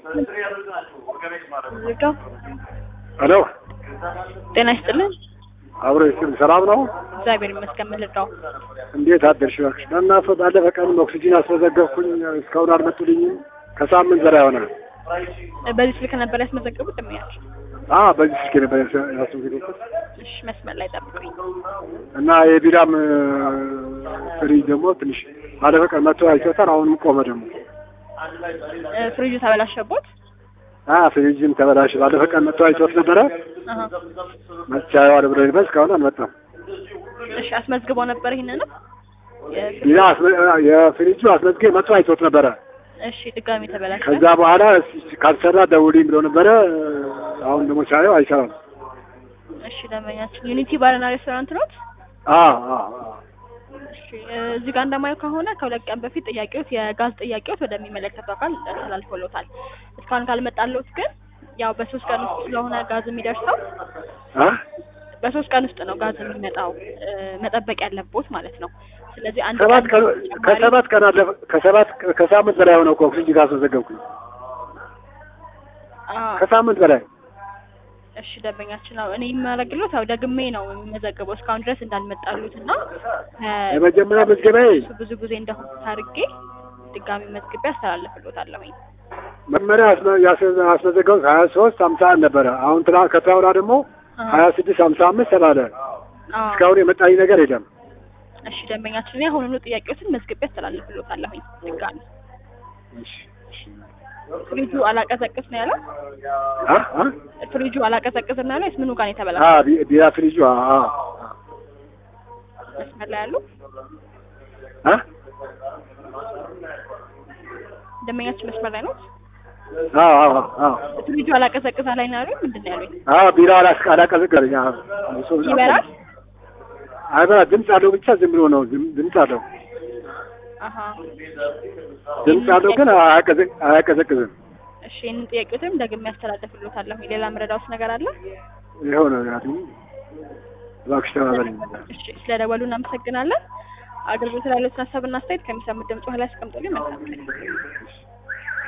ልርዳው? ሄሎ ጤና ይስጥልን። አብሮ ይስጥል። ሰላም ነው? እግዚአብሔር ይመስገን። ምን ልርዳው? እንዴት አደርሽ? እባክሽ በእናትህ ባለፈ ቀን ኦክሲጂን አስመዘገብኩኝ እስካሁን አልመጡልኝም። ከሳምንት በላይ ሆነ። በዚህ ስልክ ነበር ያስመዘገቡት የሚያቸው? አ በዚህ ስልክ ነበር ያስመዘገብኩት እሺ፣ መስመር ላይ ጠብቁኝ። እና የቢራም ፍሪጅ ደግሞ ትንሽ ባለፈ ቀን መጥቶ አይቶታል። አሁንም ቆመ ደግሞ እ፣ ፍሪጁ ተበላሸቦት? አ ፍሪጅም ተበላሽ። ባለፈ ቀን መጥቶ አይቶት ነበረ አሃ። መቻየዋል ብሎ ነበር። እስካሁን አልመጣም። እሺ፣ አስመዝግበው ነበር ይሄንንም? የፍሪ- ቢራ አስመ- የፍሪጁ አስመዝጌ መጥቶ አይቶት ነበረ። እሺ፣ ድጋሚ ተበላሸ። ከዛ በኋላ እስኪ ካልሰራ ደውልኝ ብሎ ነበረ። አሁን ደግሞ ሳየው አይሰራም። እሺ፣ ደንበኛችን ዩኒቲ ባርና ሬስቶራንት ኖት? አ አ አ እሺ፣ እ፣ እዚህ ጋር እንደማየው ከሆነ ከሁለት ቀን በፊት ጥያቄዎት የጋዝ ጥያቄዎት ወደሚመለከተው አካል ተላልፎሎታል። እስካሁን ካልመጣለት ግን ያው በሶስት ቀን ውስጥ ስለሆነ ጋዝ የሚደርሰው አ በሶስት ቀን ውስጥ ነው ጋዝ የሚመጣው እ፣ መጠበቅ ያለቦት ማለት ነው። ስለዚህ አንድ ሰባት ቀን ተጨማሪ- ከሰባት ቀን አለፈ። ከሰባት ከሳምንት በላይ ሆነው እኮ ኦክሲጅን ካስመዘገብኩኝ አ፣ ከሳምንት በላይ እሺ ደንበኛችን ነው እኔ የማደርግሎት ያው ደግሜ ነው የሚመዘገበው እስካሁን ድረስ እንዳልመጣሉት እና እ፣ የመጀመሪያ መዝገባዬ እሱ ብዙ ጊዜ እንደሆነ አድርጌ ድጋሚ መዝግቤ አስተላልፍሎታለሁኝ። መመሪያ አስመ- ያስመ- ያስመዘገቡት ሀያ ሶስት ሀምሳ አንድ ነበረ። አሁን ትላ ከትላውራ ደግሞ አ፣ ሀያ ስድስት ሀምሳ አምስት ተባለ። አ፣ እስካሁን የመጣኝ ነገር የለም። እሺ ደንበኛችን እኔ አሁኑኑ ጥያቄዎችን መዝግቤ አስተላልፍሎታለሁኝ ድጋሚ። እሺ፣ እሺ። ፍሪጁ አላቀዘቅዝ ነው ያለው? አ አ ፍሪጁ አላቀዘቅዝ ነው ያለው? ምኑ ጋር ነው አ የተበላሸው? ቢ- ቢራ ፍሪጁ አ አ መስመር ላይ ያሉ አ ደንበኛችን መስመር ላይ ነው። አ አ አ ፍሪጁ አላቀዘቅዝ ላይ ነው ያሉኝ? ምንድን ነው ያሉኝ? አ ቢራ አላስ አላቀዘቀዘኝ። አ እሱ ይበራል? አይበራ ድምፅ አለው ብቻ ዝም ብሎ ነው ዝም- ድምፅ አለው አሀ ድምፅ አለው ግን አያቀዘ- አያቀዘቅዝም። እሺ ይህንን ጥያቄዎትም ደግሜ ያስተላልፍሎታለሁ። ሌላ መረዳውስ ነገር አለ? ይኸው ነው ያሉ እባክሽ ተባበሪኝ። እሺ ስለደወሉ እናመሰግናለን። አገልግሎት ላይ ያሉትን ሀሳብና አስተያየት ከሚሰሙት ድምጽ በኋላ ያስቀምጡልኝ። መልካም ቀን።